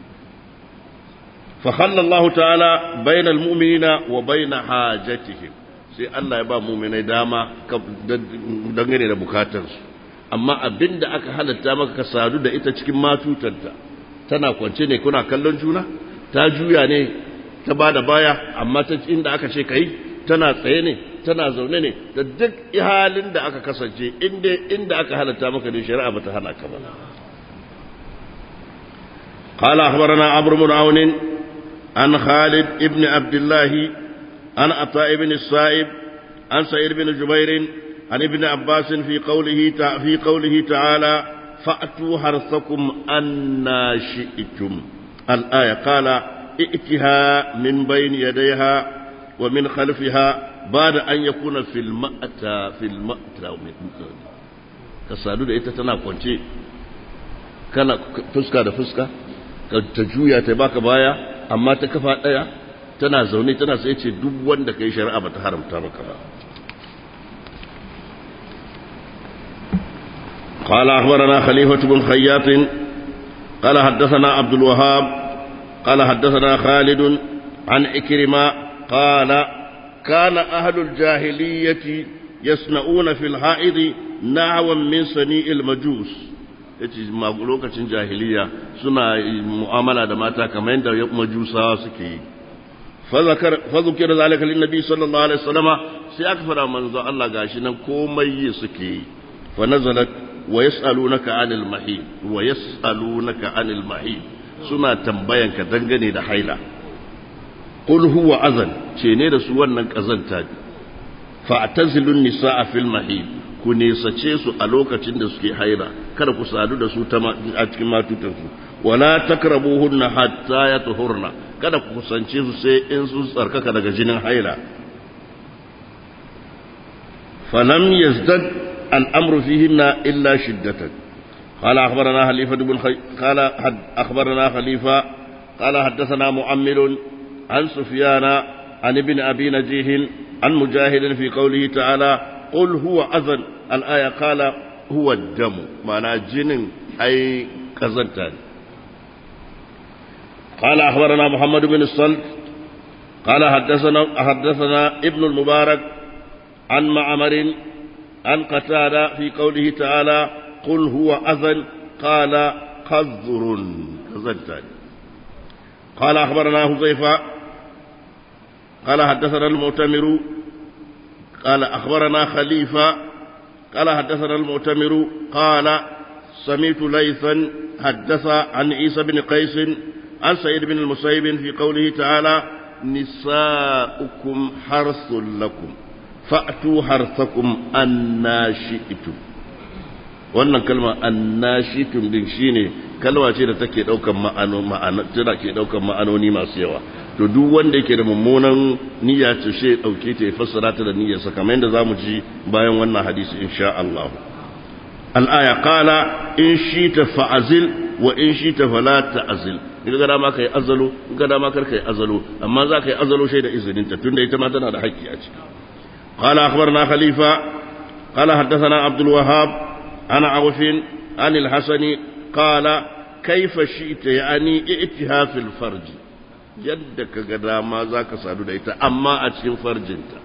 Speaker 1: fa khalla Allah ta'ala bainal mu'minina wa bain hajatihim sai Allah ya ba mu'minai dama dangane da bukatarsu amma abinda aka halatta maka ka sadu da ita cikin matutanta tana kwance ne kuna kallon juna ta juya ne ta ba da baya amma ta inda aka ce kai tana tsaye ne tana zaune ne da duk halin da aka kasance inda inda aka halatta maka ne shari'a bata hana ka ba قال أخبرنا عمرو بن عون عن خالد ابن عبد الله عن عطاء بن الصائب عن سعيد بن جبير عن ابن عباس في قوله في قوله تعالى فأتوا حرثكم أنا شئتم الآية قال ائتها من بين يديها ومن خلفها بعد أن يكون في المأتى في المأتى kasadu da ita tana kwance kana fuska da fuska ta juya ta baka baya amma ta kafa daya tana zaune tana sai ce duk wanda kai shari'a bata haramta maka ba قال أخبرنا خليفة بن خياط قال حدثنا عبد الوهاب قال حدثنا خالد عن إكرمة قال كان أهل الجاهلية يصنعون في الحائض نعوا من صنيع المجوس yace lokacin jahiliya suna mu'amala da mata kamar yadda majusawa suke yi fa zukira zalika lin nabi sallallahu alaihi wasallama sai aka fara manzo Allah gashi nan komai suke yi fa nazalat ويسألونك عن المحيط ويسألونك عن المحيط suna tambayanka dangane da haila qul huwa azan ce ne da su wannan kazanta ne fa'tazilun nisaa fil mahid ku nesace su a lokacin da suke haila kada ku sadu da su a cikin matutan su wala takrabuhunna hatta yatuhurna kada ku kusance su sai in sun tsarkaka daga jinin haila falam yazdad الأمر فيهن إلا شدة قال أخبرنا خليفة بن خي... قال حد... أخبرنا خليفة قال حدثنا مؤمل عن سفيان عن ابن أبي نجيه عن مجاهد في قوله تعالى قل هو أذن الآية قال هو الدم معنى جن أي كزنتان قال أخبرنا محمد بن الصلت قال حدثنا حدثنا ابن المبارك عن معمر عن قتادة في قوله تعالى قل هو أذن قال قذر كذلك قال أخبرنا هزيفة قال حدثنا المؤتمر قال أخبرنا خليفة قال حدثنا المؤتمر قال سمعت ليثا حدث عن عيسى بن قيس عن سعيد بن المسيب في قوله تعالى نساؤكم حرث لكم fa'atu harsakum annashi'tum wannan kalma annashi'tum din shine kalma ce da take daukan ma'ano ma'ana tana ke daukan ma'anoni masu yawa to duk wanda yake da mummunan niyya ce shi dauke ta ya fassara ta da niyyar sa kamar yadda zamu ji bayan wannan hadisi insha Allah al-aya qala in shita fa'azil wa in shita fala ta'zil in ga dama kai azalo in ga dama kar kai azalo amma za ka yi azalo shi da izinin ta tunda ita ma tana da haƙƙi a ciki قال أخبرنا خليفة قال حدثنا عبد الوهاب عن عوف عن الحسن قال كيف شئت يعني ائتها في الفرج يدك قد ما ذاك سادو دايتا أما أتشين فرجنتا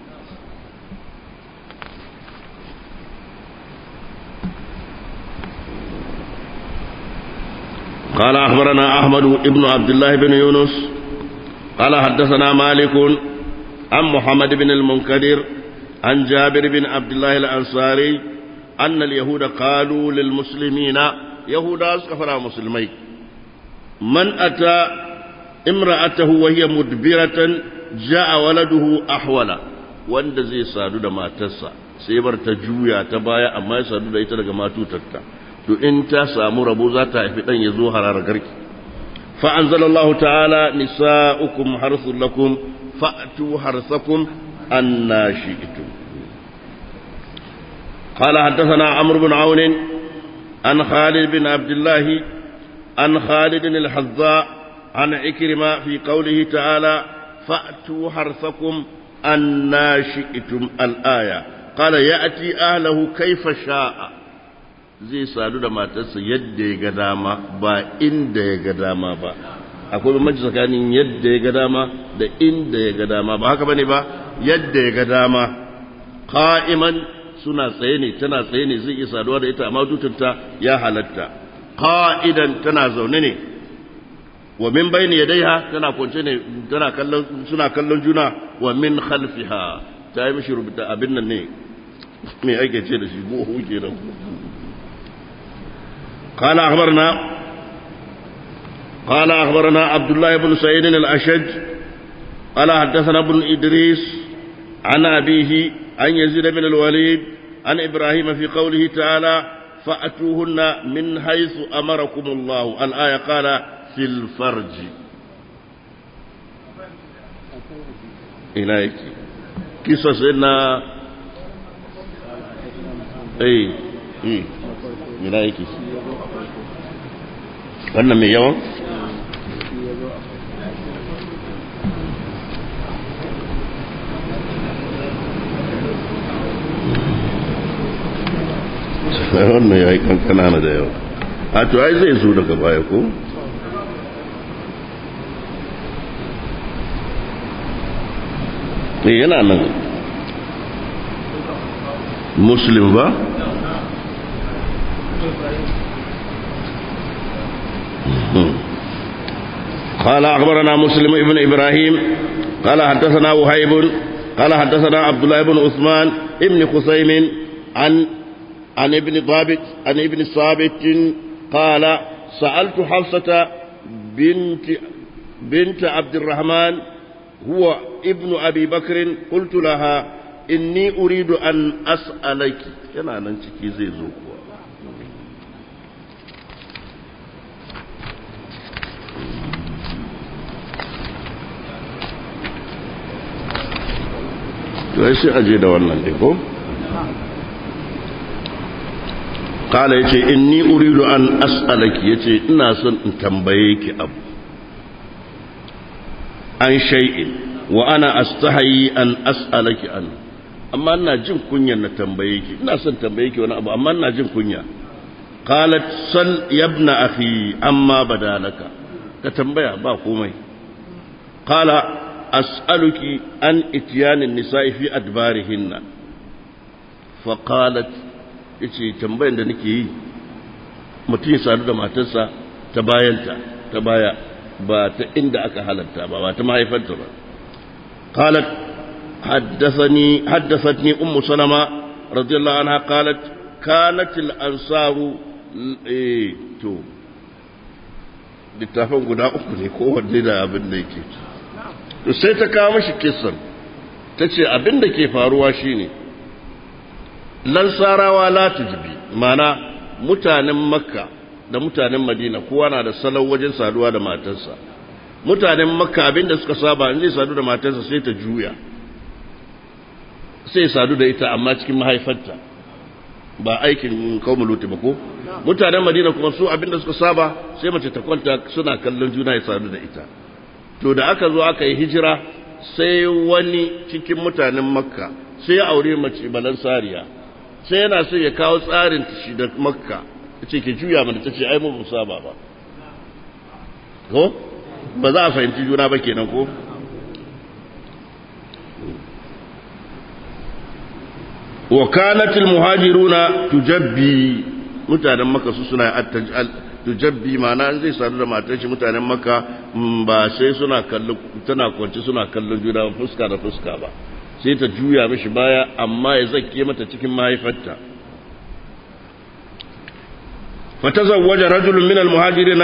Speaker 1: قال أخبرنا أحمد بن عبد الله بن يونس قال حدثنا مالك عن محمد بن المنكدر عن جابر بن عبد الله الأنصاري أن اليهود قالوا للمسلمين يهودا كفر مسلمي من أتى امرأته وهي مدبرة جاء ولده أحولا wanda zai sadu da matarsa sai bar ta juya ta baya amma ya sadu da ita daga matutarta to in ta samu rabo za ta haifi dan ya zo hararar garki fa anzalallahu ta'ala nisa'ukum harthul lakum fa'tu harthakum anna shi'tum قال حدثنا عمرو بن عون عن خالد بن عبد الله عن خالد الحذاء عن عكرمة في قوله تعالى فأتوا حرثكم أنا شئتم الآية قال يأتي أهله كيف شاء zai sadu da matarsa yadda ya ga dama ba inda ya ga dama ba akwai bambanci tsakanin yadda ya ga dama da inda ya ga dama ba haka bane ba yadda ya ga dama qa'iman suna tsaye ne tana tsaye ne zai iya saduwa da ita amma tutunta ya halatta qa'idan tana zaune ne wa min bayni yadayha tana kwance ne tana kallon suna kallon juna wa min khalfiha ta yi mishi rubuta abin nan ne me ake ce da shi goho kenan قال أخبرنا قال أخبرنا عبد الله بن سعيد الأشج قال حدثنا ابن إدريس عن أبيه عن يزيد بن الوليد عن إبراهيم في قوله تعالى فأتوهن من حيث أمركم الله الآية قال في الفرج إليك قصصنا أي إيه إليك wannan mai yawan wannan ya yi kankana na da yawa a to ai zai zo daga baya ko ne yana nan muslim ba قال أخبرنا مسلم ابن إبراهيم قال حدثنا وهيب قال حدثنا عبد الله بن عثمان ابن خثيم عن عن ابن ضابط عن ابن ثابت قال سألت حفصة بنت بنت عبد الرحمن هو ابن أبي بكر قلت لها إني أريد أن أسألك كنا ننشكي زي زوكوا to sai aje da wannan dai ko kala yace inni uridu an as'alaki yace ina son in tambaye ki abu an shay'in wa ana astahi an as'alaki an amma ina jin kunyan na tambaye ki ina son tambaye ki wani abu amma ina jin kunya qalat sal yabna akhi amma badalaka ka tambaya ba komai qala as'aluki an ityanin nisa'i fi adbarihinna fa qalat yace tambayan da nake yi mutum ya sadu da matarsa ta bayanta ta baya ba ta inda aka halatta ba ba ta mahaifarta ba qalat haddathani haddathatni ummu salama radiyallahu anha qalat kanat al-ansaru eh to littafin guda uku ne kowanne da abin da yake to sai ta kawo mashi kisan ta ce abin da ke faruwa shine lansarawa la tujbi mana mutanen makka da mutanen madina kowa na da salon wajen saduwa da matarsa mutanen makka abin da suka saba in zai sadu da matarsa sai ta juya sai sadu da ita amma cikin mahaifarta ba aikin kawo luti ba ko mutanen madina kuma su abin da suka saba sai mace ta kwanta suna kallon juna ya sadu da ita to da aka zo aka yi hijira sai wani cikin mutanen makka sai ya aure mace balansariya sai yana so ya kawo tsarin shi da makka ce ke juya mana ta ce ai mun saba ba ko ba za a fahimci juna ba kenan ko wa kanat al muhajiruna tujabbi mutanen makka su suna tujabbi ma'ana zai sadu da matar shi mutanen makka ba sai suna kallon tana kwanci suna kallon juna fuska da fuska ba sai ta juya mishi baya amma ya zakke mata cikin mahaifarta fatazawwaja rajulun min almuhajirina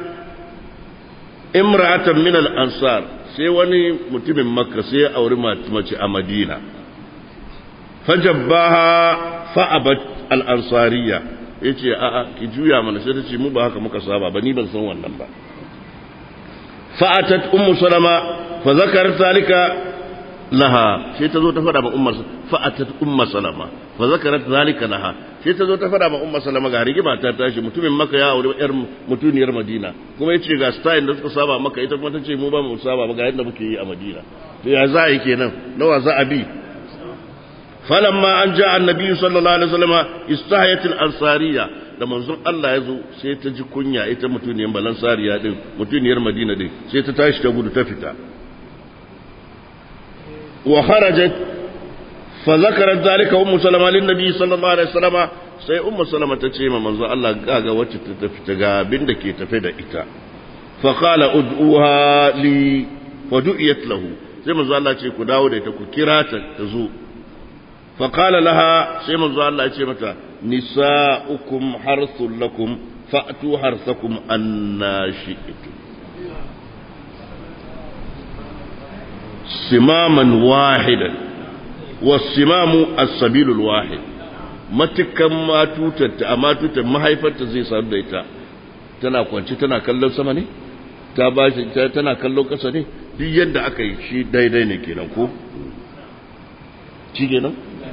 Speaker 1: imra'atan min al-ansar sai wani mutumin makka sai ya auri mace a madina fajabbaha fa'abat al-ansariyya yace a'a ki juya mana sai ta ce mu ba haka muka saba ba ni ban san wannan ba fa'atat ummu salama fa zakarat zalika laha sai ta zo ta fada ma ummar fa'atat ummu salama fa zakarat zalika laha sai ta zo ta fada ma ummu salama ga rigima ta tashi mutumin maka ya aure yar mutuniyar madina kuma yace ga style da suka saba maka ita kuma tace mu ba mu saba ba ga yadda muke yi a madina to ya za a yi kenan nawa za a bi falamma an ja annabi sallallahu alaihi wasallam istahayat al-ansariya da manzon Allah ya zo sai ta ji kunya ita mutuniyar balansariya din mutuniyar madina din sai ta tashi ta gudu ta fita wa kharajat fa zakarat zalika ummu salama lin nabi sallallahu alaihi wasallam sai ummu salama ta ce ma manzon Allah ga wacce ta tafi ta ga abin da ke tafe da ita fa qala ud'uha li fa du'iyat lahu sai manzon Allah ce ku dawo da ita ku kira ta ta zo fa qala laha sai manzon Allah ya ce mata nisa'ukum harthul lakum fa'tu harthakum anna shi'tum simaman wahidan wasimamu as-sabilul wahid matukan matutarta a matutar mahaifarta zai sadu da ita tana kwanci tana kallon sama ne ta bashi tana kallon kasa ne duk yadda aka yi shi daidai ne kenan ko shi kenan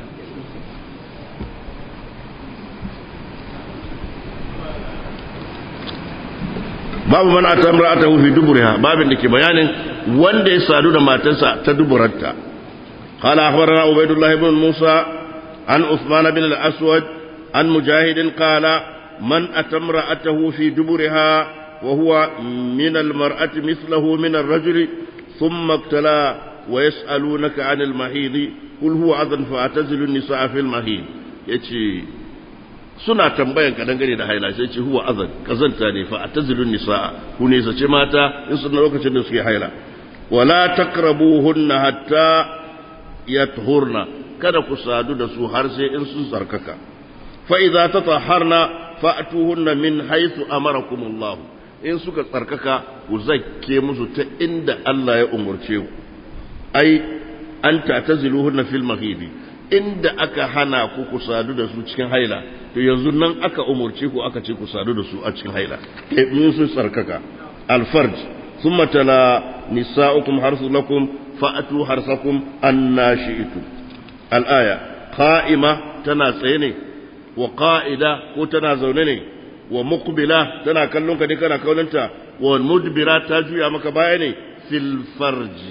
Speaker 1: babu man ata imra'atahu fi duburiha babin da ke bayanin wanda ya sadu da matarsa ta duburanta قال أخبرنا عبيد الله بن موسى عن عثمان بن الأسود عن مجاهد قال من أتى امرأته في دبرها وهو من المرأة مثله من الرجل ثم ابتلى ويسألونك عن المحيض قل هو أذن فاعتزلوا النساء في المحيض يتي suna tambayan ka dangane da haila sai ce huwa azan kazanta ne fa atazilun nisaa ku ne sace mata in sun lokacin da suke haila wala taqrabuhunna hatta yathurna kada ku sadu da su har sai in sun tsarkaka fa idza tatahharna fa'tuhunna min haythu amarakum Allah in suka tsarkaka ku zakke musu ta inda Allah ya umurce ku ai an ta'taziluhunna fil mahidi inda aka hana ku ku sadu da su cikin haila to yanzu nan aka umurce ku aka ce ku sadu da su a cikin haila in sun tsarkaka alfarj thumma tala nisa'ukum harsu lakum fa'atu harsakum anna shi'tum al-aya qa'ima tana tsaye ne wa qa'ida ko tana zaune ne wa muqbila tana kallon ka ne kana kaulanta wa mudbira ta juya maka baya ne fil farji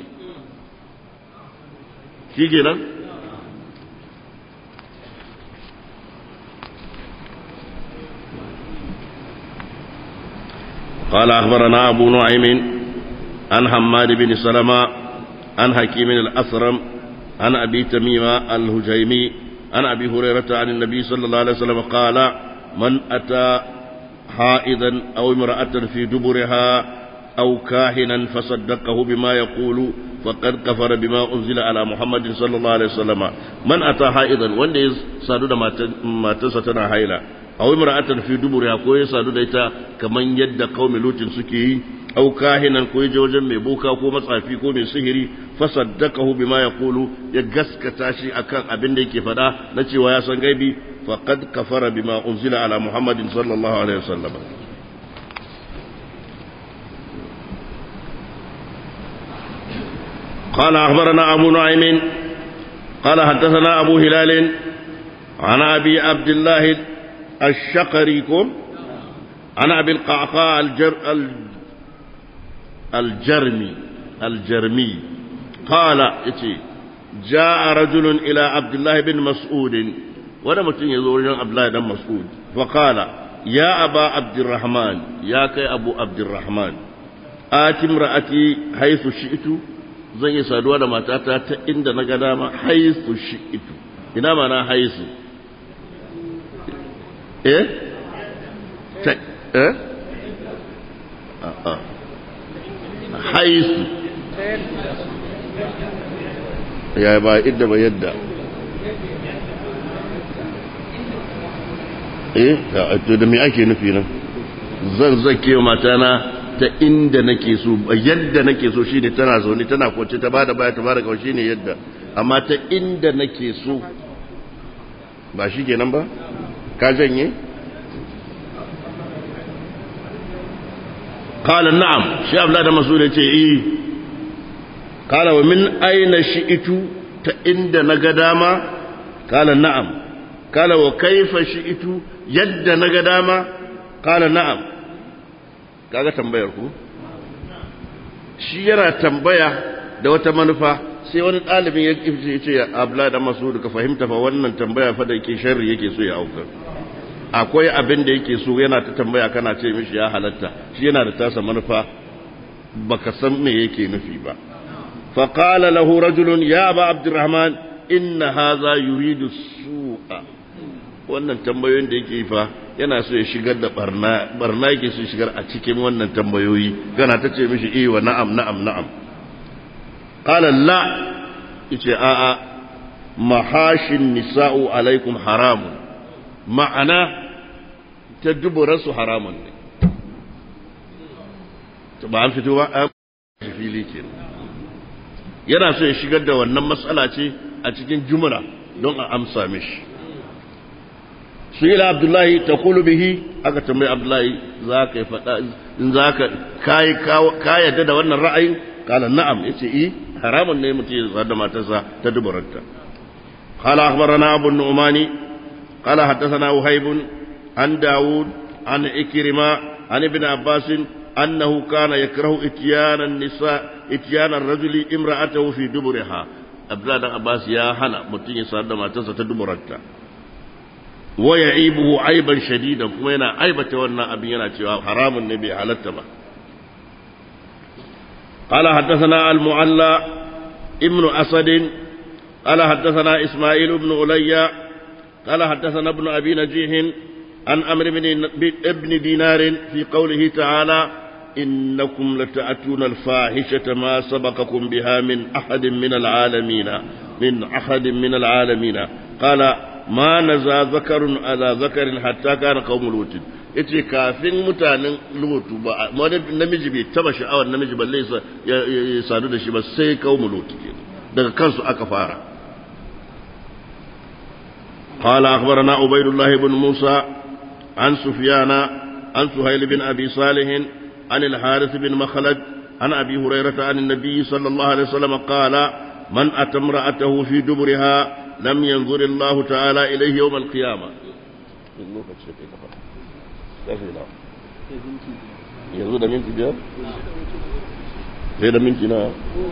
Speaker 1: shi kenan قال أخبرنا أبو نعيم عن حماد بن سلمة عن حكيم الأثرم عن أبي تميمة الهجيمي عن أبي هريرة عن النبي صلى الله عليه وسلم قال من أتى حائضا أو امرأة في دبرها أو كاهنا فصدقه بما يقول فقد كفر بما أنزل على محمد صلى الله عليه وسلم من أتى حائضا وان سادو ما تستنا حيلا أو امرأة في دبرها كوي سادو ديتا كمن يد قوم لوط سكي أو كاهنا كوي جوجا مي بوكا كو مصافي كو مي سهري فصدقه بما يقول يغسك تاشي أكان أبن ديكي فدا نتي ويا سنغيبي فقد كفر بما أنزل على محمد صلى الله عليه وسلم قال أخبرنا أبو نعيم قال حدثنا أبو هلال عن أبي عبد الله الشقريكم عن أبي القعقاع الجر الجرمي الجرمي قال إتي جاء رجل إلى عبد الله بن مسعود ولم يزور عبد الله بن مسعود فقال يا أبا عبد الرحمن يا كي أبو عبد الرحمن آت امرأتي حيث شئت zan yi saduwa da matata ta inda na ga dama haisu shi ito ina mana haisu eh ta eh a'a haisu ya ba idda ba yadda eh to da me ake nufi nan zan zake matana ta inda nake so yadda nake so shine tana zaune tana kwance ta bada baya ta bada kawai shine yadda amma ta inda nake so ba shi kenan ba ka janye qala na'am shi abla da masul yace eh qala wa min aina shi'tu ta inda naga dama qala na'am qala wa kaifa shi'tu yadda naga dama qala na'am kaga tambayar ku shi yana tambaya da wata manufa sai wani ɗalibin ya ce ce abla da masu ka fahimta fa wannan tambaya fa da yake sharri yake so ya aukar akwai abin da yake so yana ta tambaya kana ce mishi ya halatta shi yana da tasa manufa baka san me yake nufi ba fa qala lahu rajulun ya aba abdurrahman inna hadha yuridu su'a wannan tambayoyin da yake fa yana so ya shigar da barna barna yake so shigar a cikin wannan tambayoyi kana ta ce mishi eh wa na'am na'am na'am qala la yace a a mahashin nisa'u alaikum haramun ma'ana ta dubura su haramun ne to ba an fito ba a fili ke yana so ya shigar da wannan matsala ce a cikin jumla don a amsa mishi su ila abdullahi ta kulu bihi aka tambayi abdullahi za ka yi faɗa in za ka yadda da wannan ra'ayin kala na'am ya ce i haramun ne mutum ya zada matarsa ta dubaranta kala akhbarana abu nu'mani kala haddathana uhaybun an dawud an ikrima an ibn abbas annahu kana yakrahu ityana nisa ityana ar-rajuli imra'atahu fi duburiha abdullah dan abbas ya hana mutum ya sadda matarsa ta duburanta wa ya'ibuhu aiban shadidan kuma yana aibata wannan abin yana cewa haramun ne bai halatta ba قال حدثنا المعلى ابن أسد قال حدثنا إسماعيل بن علي قال حدثنا ابن أبي نجيح عن أمر بن ابن دينار في قوله تعالى إنكم لتأتون الفاحشة ما سبقكم بها من أحد من العالمين من أحد من العالمين قال ما نزى ذكر على ذكر حتى كان قوم لوط yace kafin mutanen lutu ba wani namiji bai taba sha'awar namiji balle ya sadu da shi ba sai kawo lutu ke daga kansu aka fara قال أخبرنا عبيد الله بن موسى عن سفيان عن سهيل بن أبي صالح عن الحارث بن مخلد عن أبي هريرة عن النبي صلى الله عليه وسلم قال من أتى امرأته في دبرها لم ينظر الله تعالى إليه يوم القيامة yanzu da minti biyar? sai da minti na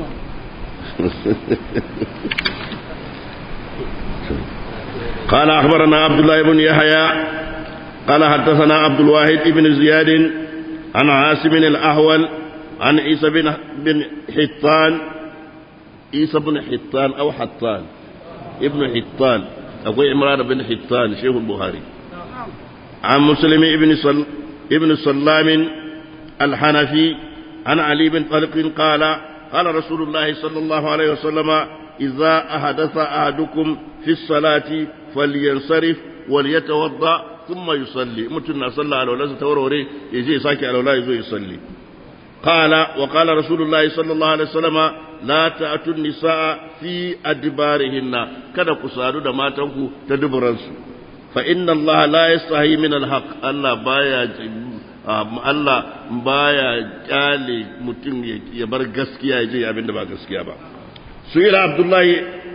Speaker 1: قال أخبرنا عبد الله بن يحيى قال حدثنا عبد الواحد بن زياد عن عاصم الأهول عن عيسى بن بن حطان عيسى بن حطان أو حطان ابن حطان أبو عمران بن حطان شيخ البخاري عن مسلم ابن صل ابن سلام الحنفي عن علي بن طلق قال قال رسول الله صلى الله عليه وسلم إذا أحدث أحدكم في الصلاة فلينصرف وليتوضأ ثم يصلي متنا صلى على ولا توروري يجي ساكي على ولا يزو يصلي قال وقال رسول الله صلى الله عليه وسلم لا تأتوا النساء في أدبارهن كذا كسادو da matanku ta duburansu fa inna Allah la yastahi min alhaq Allah baya Allah baya kyale mutum ya bar gaskiya ya je abin da ba gaskiya ba su ila Abdullahi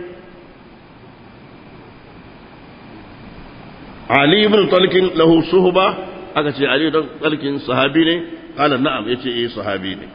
Speaker 1: Ali ibn Talqin lahu suhba aka ce Ali dan Talqin sahabi ne qala na'am yace eh sahabi ne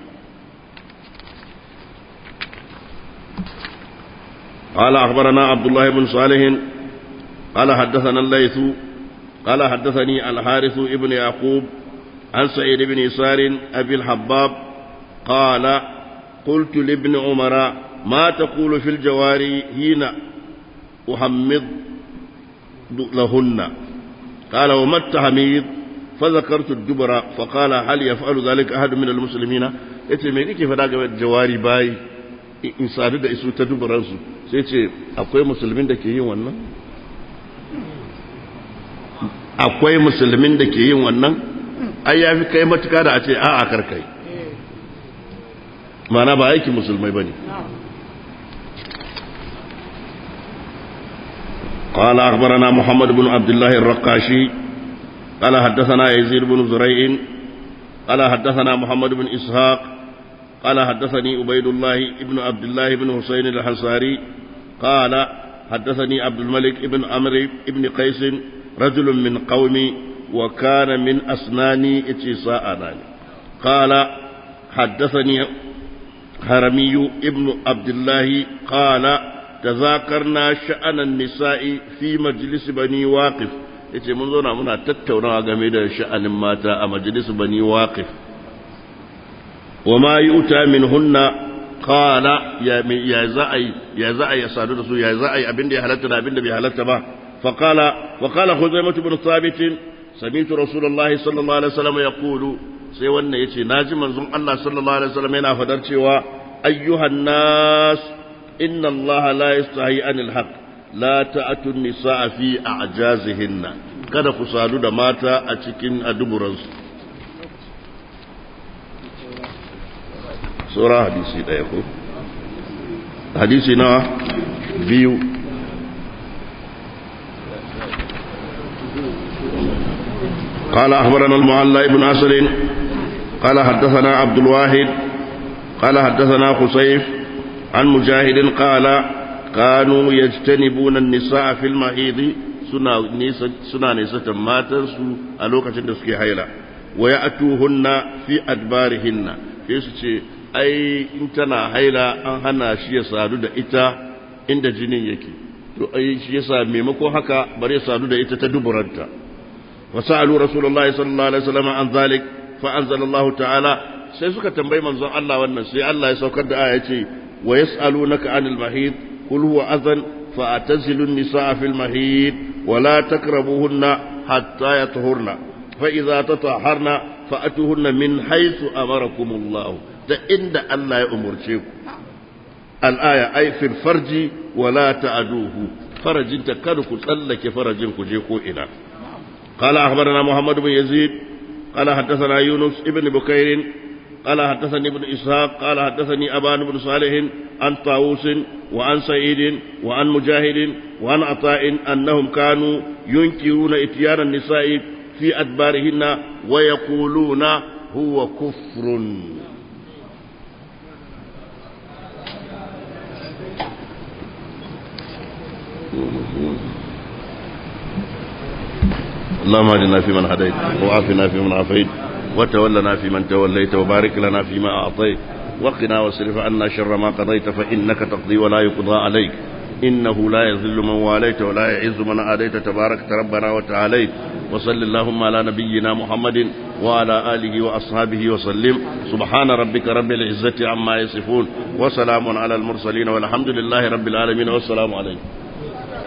Speaker 1: قال أخبرنا عبد الله بن صالح قال حدثنا الليث قال حدثني الحارث ابن يعقوب عن سعيد بن يسار أبي الحباب قال قلت لابن عمر ما تقول في الجواري حين أحمض لهن قال وما التحميض فذكرت الدبر فقال هل يفعل ذلك أحد من المسلمين yace me kike faɗa game da jawari bayi in sadu da isu ta duburansu sai ce akwai musulmin da ke yin wannan akwai musulmin da ke yin wannan ai ya fi kai matuka da a ce a'a karkai mana ba aikin musulmai ba ne قال أخبرنا محمد بن عبد الله الرقاشي قال حدثنا يزيد بن زريع قال حدثنا محمد بن إسحاق قال حدثني عبيد الله بن عبد الله بن حسين الحنصاري قال حدثني عبد الملك بن عمرو بن قيس رجل من قومي وكان من أسناني اتساء قال حدثني هرمي ابن عبد الله قال تذاكرنا شأن النساء في مجلس بني واقف yace mun zauna muna tattaunawa game da sha'anin mata a majalis bani waqif wa ma yuta min hunna qala ya ya za'i ya za'i ya sadu da su ya za'i abinda ya halatta da abinda bai halatta ba fa qala wa qala khuzaimah ibn thabit sami'tu rasulullahi sallallahu alaihi wasallam yaqulu sai wannan yace naji manzon Allah sallallahu alaihi wasallam yana fadar cewa ayyuhan nas inna Allah la yastahi anil haqq la ta'atun nisaa fi a'jazihinna kada ku sadu da mata a cikin aduburansu sura hadisi daya ko hadisi na biyu قال أخبرنا المعلى بن أسد قال حدثنا عبد الواحد قال حدثنا خسيف عن مجاهد قال كانوا يجتنبون النساء في المحيض suna nisatan matansu a lokacin da suke haila wa ya atuhunna fi adbarihinna sai su ce ai in tana haila an hana shi ya sadu da ita inda jinin yake to ai shi yasa maimakon haka bare sadu da ita ta duburanta wa sa'alu rasulullahi sallallahu alaihi wasallam an zalik fa anzalallahu ta'ala sai suka tambayi manzon Allah wannan sai Allah ya saukar da aya ce wa yas'alunaka anil mahid qul huwa adhan فاعتزلوا النساء في المهيد ولا تقربوهن حتى يطهرن فإذا تطهرن فأتوهن من حيث أمركم الله عند الله يأمر الآية أي في الفرج ولا تعدوه فرج تكادك تسلك فرج كجيكو إلى قال أخبرنا محمد بن يزيد قال حدثنا يونس ابن بكير قال حدثني ابن إسحاق قال حدثني أبان بن صالح عن طاووس وعن سعيد وعن مجاهد وعن عطاء أنهم كانوا ينكرون إتيان النساء في أدبارهن ويقولون هو كفر اللهم اهدنا فيمن هديت وعافنا فيمن عافيت وتولنا فيمن توليت وبارك لنا فيما أعطيت وقنا واصرف عنا شر ما قضيت فإنك تقضي ولا يقضى عليك إنه لا يذل من واليت ولا يعز من آديت تبارك ربنا وتعاليت وصل اللهم على نبينا محمد وعلى آله وأصحابه وسلم سبحان ربك رب العزة عما يصفون وسلام على المرسلين والحمد لله رب العالمين والسلام عليكم